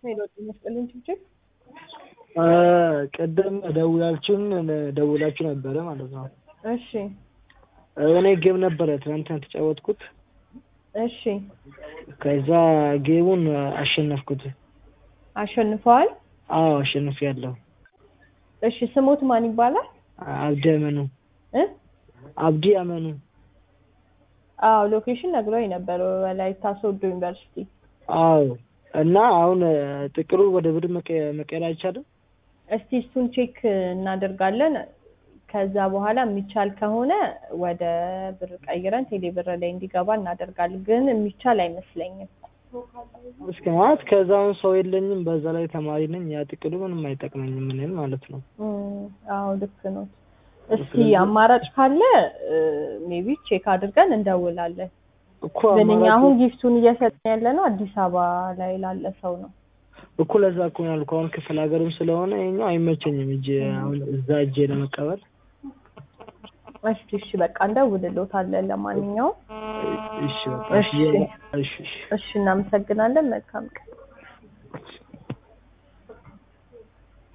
ሄሎ ጤና ይስጥልኝ ችብችብ ቅድም ደውላችሁን ደውላችሁ ነበረ ማለት ነው። እሺ እኔ ጌም ነበረ ትናንትና የተጫወትኩት። እሺ ከዛ ጌሙን አሸነፍኩት። አሸንፈዋል። አዎ አሸንፍ ያለው እሺ ስሞት ማን ይባላል? አብዲ አመኑ እ አብዲ አመኑ። አዎ ሎኬሽን ነግሮኝ ነበር ወላይታ ሶዶ ዩኒቨርሲቲ። አዎ እና አሁን ጥቅሉ ወደ ብር መቀ- መቀየር አይቻልም? እስቲ እሱን ቼክ እናደርጋለን። ከዛ በኋላ የሚቻል ከሆነ ወደ ብር ቀይረን ቴሌ ብር ላይ እንዲገባ እናደርጋለን። ግን የሚቻል አይመስለኝም። እስከ ማለት ከዛውን ሰው የለኝም፣ በዛ ላይ ተማሪ ነኝ። ያ ጥቅሉ ምንም አይጠቅመኝም እኔን ማለት ነው። እም፣ አዎ ልክ ነው። እስቲ አማራጭ ካለ ሜቢ ቼክ አድርገን እንደውላለን። እኮ ግን እኛ አማራጭ አሁን ጊፍቱን እየሰጠን ያለ ነው አዲስ አበባ ላይ ላለ ሰው ነው። እኮ ለዛ እኮ ነው ያልኩህ። አሁን ክፍለ ሀገርም ስለሆነ ይኸኛው አይመቸኝም እጄ አሁን እዛ እጄ ለመቀበል። እስቲ እሺ በቃ እንደውልሎታለን። ለማንኛውም እሺ በቃ እሺ እሺ። እሺ እሺ እሺ እናመሰግናለን። መልካም ቀን